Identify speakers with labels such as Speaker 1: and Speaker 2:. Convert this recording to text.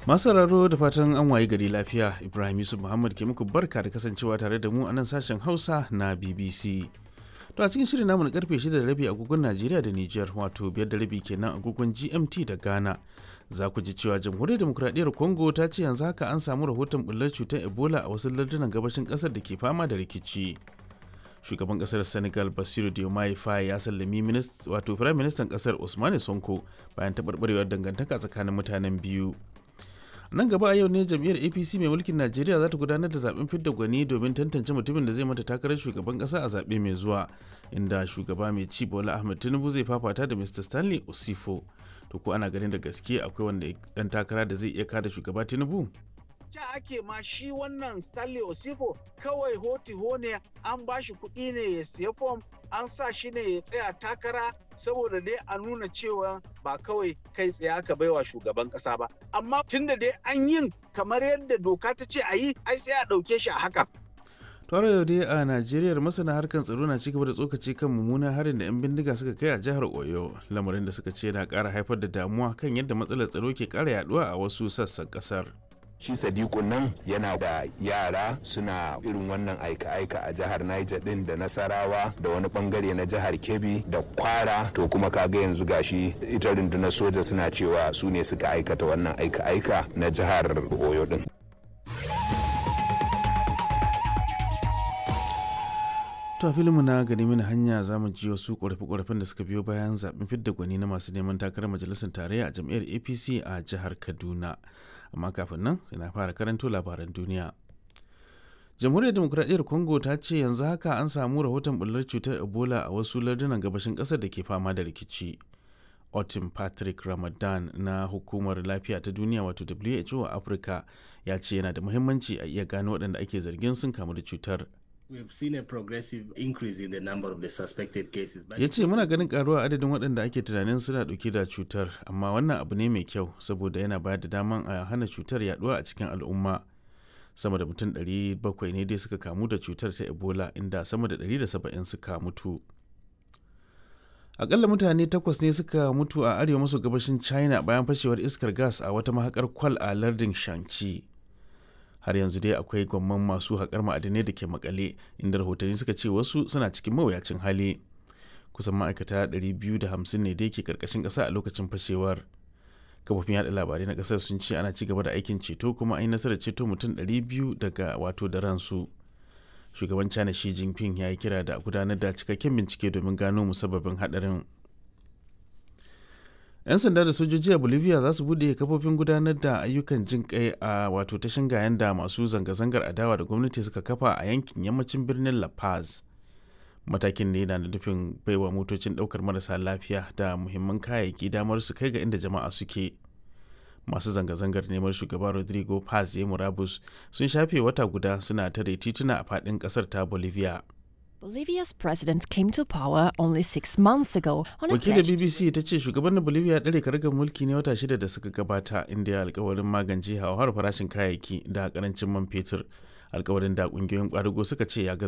Speaker 1: Masu sauraro da fatan an wayi gari lafiya Ibrahim Yusuf Muhammad ke muku barka da kasancewa tare da mu a nan sashen Hausa na BBC. To a cikin shirin namu na karfe 6 da rabi agogon Najeriya da Nijar wato biyar da rabi kenan agogon GMT da Ghana. Za ku ji cewa Jamhuriyar Demokuraɗiyyar Congo ta ce yanzu haka an samu rahoton bullar cutar Ebola a wasu lardunan gabashin ƙasar da ke fama da rikici. Shugaban ƙasar Senegal Basiru Diomaye Faye ya sallami wato Firayim Ministan ƙasar Usmane Sonko bayan taɓarɓarewar dangantaka tsakanin mutanen biyu. nan gaba a yau ne jam'iyyar apc mai mulkin najeriya za ta gudanar da zaben fidda gwani domin tantance mutumin da zai mata takarar shugaban kasa a zaɓe mai zuwa inda shugaba mai ci bola ahmed tinubu zai fafata da mr stanley osifo to ko ana ganin da gaske akwai wanda dan takara da zai iya kada shugaba tinubu
Speaker 2: ca ake ma shi wannan stanley osifo kawai hoti ne an ba shi kuɗi ne ya siya fom an sa shi ne ya tsaya takara saboda dai a nuna cewa ba kawai kai tsaye aka baiwa shugaban kasa ba amma tunda dai an yin kamar yadda doka ta ce a yi ai sai a ɗauke shi a haka
Speaker 1: tare yau dai a najeriya masana harkar tsaro na cigaba da tsokaci kan mummunan harin da 'yan bindiga suka kai a jihar oyo lamarin da suka ce na ƙara haifar da damuwa kan yadda matsalar tsaro ke ƙara yaduwa a wasu sassan ƙasar.
Speaker 3: shi sadiku nan yana da yara suna irin wannan aika-aika a jihar niger din da nasarawa da wani bangare na jihar kebbi da kwara to kuma kaga yanzu gashi ita rundunar soja suna cewa su ne suka aikata wannan aika-aika na jihar oyo din
Speaker 1: To filinmu na gani mini hanya za mu ji wasu ƙorafe-ƙorafen da suka biyo bayan zaɓen fidda gwani na masu neman takarar majalisar tarayya a jam'iyyar APC a jihar Kaduna. Amma kafin nan na fara karanto labaran duniya. Jamhuriyar Demokuraɗiyyar Congo ta ce yanzu haka an samu rahoton bullar cutar Ebola a wasu lardunan gabashin ƙasar da ke fama da rikici. Otin Patrick Ramadan na Hukumar Lafiya ta Duniya wato WHO a Afirka ya ce yana da muhimmanci a iya gano waɗanda ake zargin sun kamu da cutar.
Speaker 4: We've seen a progressive increase in the number of the suspected cases.
Speaker 1: Ya ce muna ganin karuwa adadin waɗanda ake tunanin suna ɗauke da cutar, amma wannan abu ne mai kyau saboda yana bayar da daman a hana cutar yaduwa a cikin al'umma. Sama da mutum 700 ne dai suka kamu da cutar ta Ebola inda sama da 170 suka mutu. Akalla mutane takwas ne suka mutu a arewa maso gabashin China bayan fashewar iskar gas a wata mahakar kwal a lardin Shanxi. har yanzu dai akwai gwamman masu haƙar ma'adinai da ke makale inda rahotanni suka ce wasu suna cikin mawuyacin hali kusan ma'aikata 250 ne dai ke karkashin ƙasa a lokacin fashewar kafofin yada labarai na ƙasar sun ce ana ci gaba da aikin ceto kuma an yi nasarar ceto mutum 200 daga wato da ransu shugaban china shi jinping ya yi kira da gudanar da cikakken bincike domin gano musabbabin haɗarin 'yan sanda da sojoji a bolivia za su bude kafofin gudanar da ayyukan jin kai a wato ta shingayen da masu zanga-zangar adawa da gwamnati suka kafa a yankin yammacin birnin la paz matakin ne na nufin baiwa motocin daukar marasa lafiya da muhimman kayayyaki damar su kai ga inda jama'a suke masu zanga-zangar neman shugaba rodrigo paz ya murabus sun shafe wata guda suna tare tituna a faɗin ƙasar ta bolivia
Speaker 5: Bolivia's president came to power only six months ago on a
Speaker 1: Wakilar
Speaker 5: pledge
Speaker 1: BBC ta ce shugaban Bolivia ya ɗare karagar mulki ne wata shida da suka gabata inda ya alkawarin magance hauhawar farashin kayayyaki da karancin man fetur. Alkawarin da ƙungiyoyin ƙwadago suka ce ya gaza